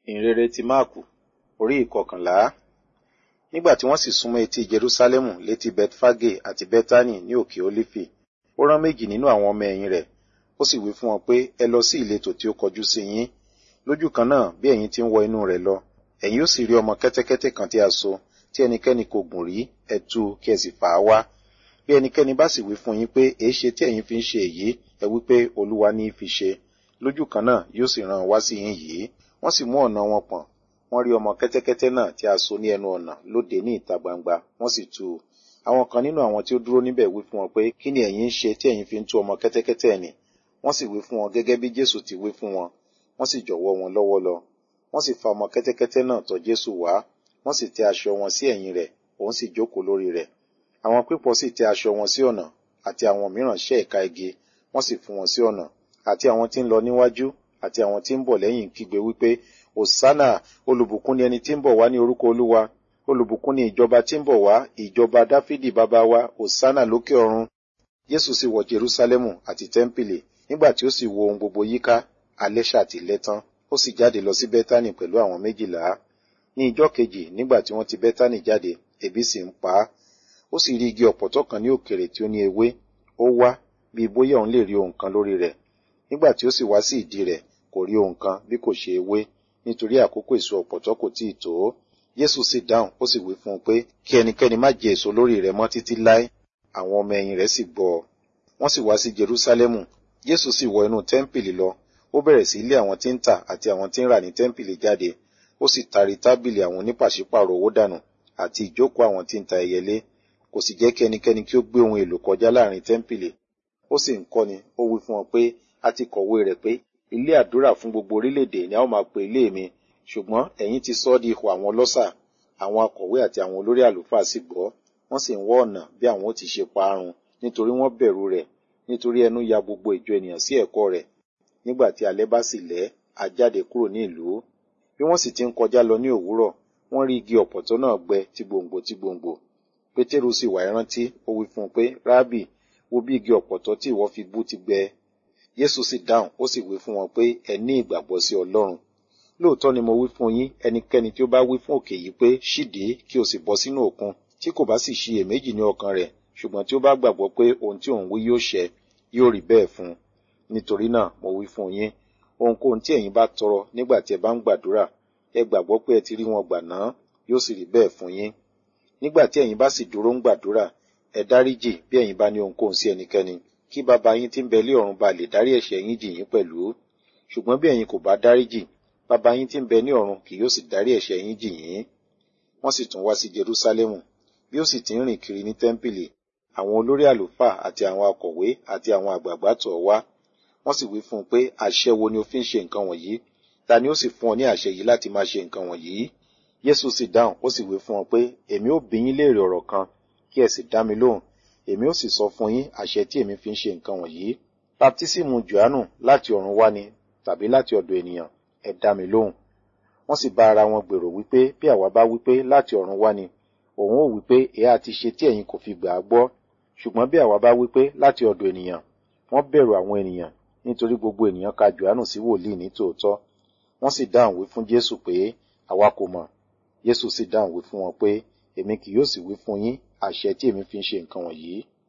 ìhìnrere ti máàkù orí ìkọkànlá nígbà tí wọ́n sì súnmọ́ etí jerúsálẹ́mù létí betfage àti betani ní òkè olifi ó rán méjì nínú àwọn ọmọ ẹ̀yìn rẹ̀ ó sì wí fún wọn pé ẹ lọ sí ìletò tí ó kọjú sí yín lójú kan náà bí ẹ̀yin ti ń wọ inú rẹ̀ lọ ẹ̀yin ó sì rí ọmọ kẹ́tẹ́kẹ́tẹ́ kan tí a so tí ẹnikẹ́ni kò gùn rí ẹ tú kí ẹ sì fà á wá bí ẹnikẹ́ni bá sì wí fún yín pé èé ṣe tí ẹ̀yin fi ń ṣe èyí ẹ wí pé olúwa ní í fi ṣe lójú kan náà yóò sì rán wá sí yín yìí wọ́n sì mú ọ̀nà wọn pọ̀n wọ́n rí ọmọ kẹ́tẹ́kẹ́tẹ́ náà tí a so ní ẹnu ọ̀nà lóde ní ìta gbangba wọ́n sì tú u àwọn kan nínú àwọn tí ó dúró níbẹ̀ wí fún wọn pé kí ni ẹ̀yin ń ṣe tí ẹ̀yin fi ń tú ọmọ kẹ́tẹ́kẹ́tẹ́ ni wọ́n sì wí fún wọn gẹ́gẹ́ bí jésù ti wí fún wọn wọ́n sì jọ̀wọ́ wọn lọ́wọ́ lọ wọ́n sì fa ọmọ kẹ́tẹ́kẹ́tẹ́ náà tọ̀ jésù wá wọ́n sì tẹ aṣọ wọn sí ẹ̀yìn rẹ̀ òun sì jókòó lórí rẹ̀ àwọn pípọ̀ sì tẹ aṣọ wọn sí ọ̀nà àti àwọn mìíràn ṣẹ́ ẹ̀ka igi wọ́n sì fún wọn sí ọ̀nà àti àwọn tí ń lọ níwájú àti àwọn tí ń bọ̀ lẹ́yìn kígbe wípé òsánà olùbùkún ni ẹni tí ń bọ̀ wá ní orúkọ olúwa olùbùkún ni ìjọba tí ń bọ̀ wá ìjọba dáfídì bàbá wa òsánà lókè ọ̀run jésù sì wọ jerúsálẹ́mù àti tẹ́ḿpìlì nígbà tí ó sì wo ohun gbogbo yíká alẹ́ ṣàtìlẹ́ tán ó sì jáde lọ sí bẹ́tánì pẹ̀lú àwọn méjìlá ní ìjọ́ kejì nígbà tí wọ́n ti bẹ́tánì jáde ebi sì ń pa á ó sì rí igi ọ̀pọ̀tọ́ kan ní òkèrè tí ó ní ewé ó wá bí bóyá òun lè rí ohun kan lórí rẹ̀ nígbà tí ó sì wá sí ìdí rẹ̀ kò rí ohun kan bí kò ṣe ewé nítorí àkókò èso ọ̀pọ̀tọ́ kò tíì tó Jésù sì dáhùn ó sì wí fún un pé kí ẹnikẹ́ni má jẹ èso lórí rẹ̀ mọ́ títí láé àwọn ọmọ ẹ̀yìn rẹ̀ sì gbọ́ ọ wọ́n sì wá sí Jerúsálẹ́mù Jésù sì wọ inú tẹ́ḿpìlì lọ ó bẹ̀rẹ̀ sí ilé àwọn tí ń tà àti àwọn tí ń rà ní tẹ́ḿpìlì jáde ó sì tari tábìlì àwọn onípàṣípàrọ̀ owó dànù àti ìjókòó àwọn tí ń ta ẹyẹlé kò sì jẹ́ kí ẹnikẹ́ni kí ó gbé ohun èlò kọjá láàrin tẹ́ḿpìlì ó sì ń kọ́ni ó wí fún wọn pé a ti kọ̀wé rẹ̀ pé ilé àdúrà fún gbogbo orílẹ̀-èdè ni a ó máa pe ilé mi ṣùgbọ́n ẹ̀yin ti sọ ọ́ di ipò àwọn ọlọ́ṣà àwọn akọ̀wé àti àwọn olórí àlùfáà sì gbọ́ wọ́n sì ń wọ́ ọ̀nà bí àwọn ó ti ṣe parun nítorí wọ́n bẹ̀rù rẹ̀ nítorí ẹnu ya gbogbo ìjọ ènìyàn sí ẹ̀kọ́ rẹ̀ nígbà tí alẹ́ bá sì lẹ́ a jáde kúrò ní ìlú bí wọ́n sì ti ń kọjá lọ ní òwúrọ̀ wọ́n rí igi ọ̀pọ̀tọ́ náà gbẹ tí gbòǹgbò tí gbòǹgbò pétérù sì wá ìrántí ó wí fún un pé rábì wo bí igi ọ̀pọ̀tọ́ tí ìwọ fi bú ti gbẹ Jésù sì dáhùn ó sì wí fún wọn pé ẹ ní ìgbàgbọ́ sí Ọlọ́run lóòótọ́ ni mo wí fún yín ẹnikẹ́ni tí ó bá wí fún òkè yìí pé ṣídìí kí o sì bọ́ sínú òkun tí kò bá sì ṣiyèméjì ní ọkàn rẹ̀ ṣùgbọ́n tí ó bá gbàgbọ́ pé ohun tí òun wí yóò ṣẹ yóò rí bẹ́ẹ̀ fún un nítorí náà mo wí fún yín ohunkóhun tí ẹ̀yin bá tọrọ nígbà tí ẹ bá ń gbàdúrà ẹ gbàgbọ́ pé ẹ ti rí wọn gbà náà yóò sì rí bẹ́ẹ̀ fún yín nígbà tí ẹ̀yin bá sì dúró ń gbàdúrà ẹ dáríjì bí ẹ̀yin bá ní ohunkóhun sí ẹnikẹ́ni kí bàbá yín tí ń bẹ lé ọ̀run ba lè dárí ẹ̀ṣẹ̀ yín jì yín pẹ̀lú ṣùgbọ́n bí ẹ̀yin kò bá dáríjì bàbá yín tí ń bẹ ní ọ̀run kì yóò sì dárí ẹ̀ṣẹ̀ yín jì yín wọ́n sì tún wá sí Jerúsálẹ́mù bí ó sì ti ń rìn kiri ní tẹ́ḿpìlì àwọn olórí àlùfáà àti àwọn akọ̀wé àti àwọn àgbààgbà tọ̀ wá wọ́n sì wí fún un pé àṣẹ wo ni o fi ń ṣe nǹkan wọ̀nyí ta ni ó sì fún ọ ní àṣẹ yìí láti máa ṣe nǹkan wọ̀nyí Jésù sì dáhùn ó sì wí fún wọn pé èmi ó bi yín léèrè ọ̀rọ̀ kan kí ẹ sì dá mi lóhùn èmi ó sì sọ fún yín àṣẹ tí èmi fi ń ṣe nǹkan wọ̀nyí baptísímù Jòhánù láti ọ̀run wá ni tàbí láti ọ̀dọ̀ ènìyàn ẹ dá mi lóhùn wọ́n sì bá ara wọn gbèrò wípé bí àwa bá wípé láti ọ̀run wá ni òun ó wípé èyí àti ṣe tí ẹ̀yin kò fi gbà á gbọ́ ṣùgbọ́n bí àwa bá wípé láti ọ̀dọ̀ ènìyàn wọ́n bẹ̀rù àwọn ènìyàn nítorí gbogbo ènìyàn ka Jòhánù sí wòlíì ní tòótọ́ wọ́n sì dáhùn wí fún Jésù pé àwa kò mọ̀ Jésù sì dáhùn wí fún wọn pé èmi kì yóò sì wí fún yín àṣẹ tí èmi fi ń ṣe nǹkan wọ̀nyí